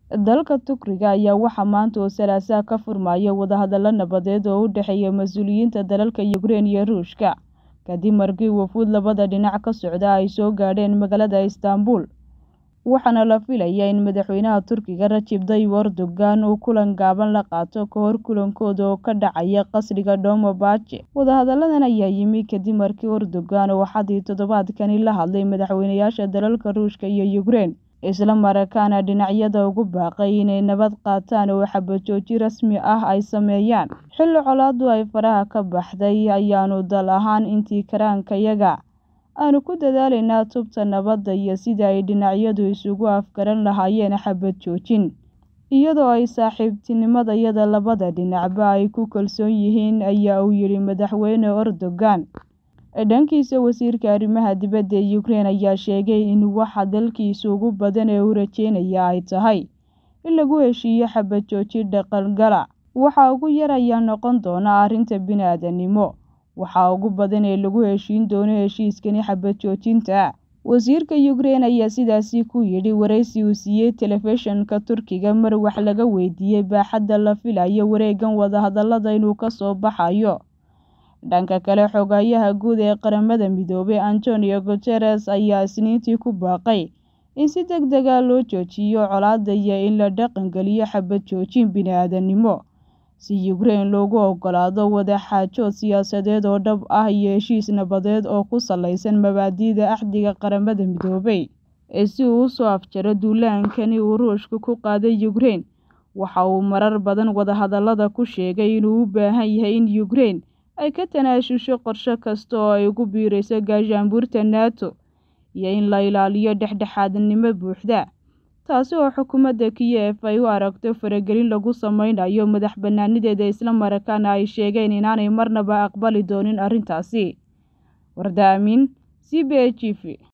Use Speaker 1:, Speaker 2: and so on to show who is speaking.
Speaker 1: Dalka Turkiga ayaa waxaa maanta oo Salaasaa ka furmaya wadahadalo nabadeed oo u dhexeeya mas'uuliyiinta dalalka Ukraine iyo Ruushka, kadib markii wafuud labada dhinac ka socda ay soo gaadheen magaalada Istanbul, waxaana la filayaa in madaxweynaha Turkiga Recep Tayyip Erdogan uu kulan gaaban la qaato ka hor kulankooda oo ka dhacaya qasriga Dolmabahce. Wadahadalladan ayaa yimi kadib markii Erdogan uu Axaddii toddobaadkan la hadlay madaxweynayaasha dalalka Ruushka iyo Ukraine, isla markaana dhinacyada ugu baaqay inay nabad qaataan oo xabad joojin rasmi ah ay sameeyaan. Xilli colaaddu ay faraha ka baxday, ayaannu dal ahaan intii karaankayaga aanu ku dadaalaynaa tubta nabadda iyo sidii ay dhinacyadu isugu afgaran lahaayeen xabad joojin, iyadoo ay saaxiibtinimadayada labada dhinacba ay ku kalsoon yihiin, ayaa uu yidhi madaxweyne Erdogan. Dhankiisa, wasiirka arrimaha dibadda ee Ukraine ayaa sheegay in waxa dalkiisa ugu badan ee uu rajeynaya ay tahay in lagu heshiiyo xabad joojin dhaqangala. Waxa ugu yar ayaa noqon doona arrinta bini'aadantinimo. Waxa ugu badan ee lagu heshiin doono heshiiskani xabad joojinta. Wasiirka Ukraine ayaa sidaasi ku yidhi wareysi uu siiyay telefishinka Turkiga mar wax laga weydiiyay baaxadda la filayo wareeggan wadahadallada inuu ka soo baxayo. Dhanka kale, Xogayaha Guud ee Qaramada Midoobay Antonio Guterres ayaa Isniintii ku baaqay in si degdeg ah loo joojiyo colaadda iyo in la dhaqangeliyo xabad joojin bini'aadantinimo, si Ukraine loogu oggolaado wadaxaajood siyaasadeed oo dhab ah iyo heshiis nabadeed oo ku saleysan mabaadi'da Axdiga Qaramada Midoobay. Si uu u soo afjaro duulaankani uu Ruushku ku qaaday Ukraine, waxa uu marar badan wadahadallada ku sheegay inuu u baahan yahay in Ukraine ay ka tanaasusho qorshe kasta oo ay ugu biirayso gaashaanbuurta NATO, iyo in la ilaaliyo dhexdhexaadnimo buuxda, taasi oo xukuumadda Kiev ay u aragto faragelin lagu sameynayo madax-bannaanideeda isla markaana ay sheegeen inaanay marnaba aqbali doonin arrintaasi. Warda Aamin, CBS TV.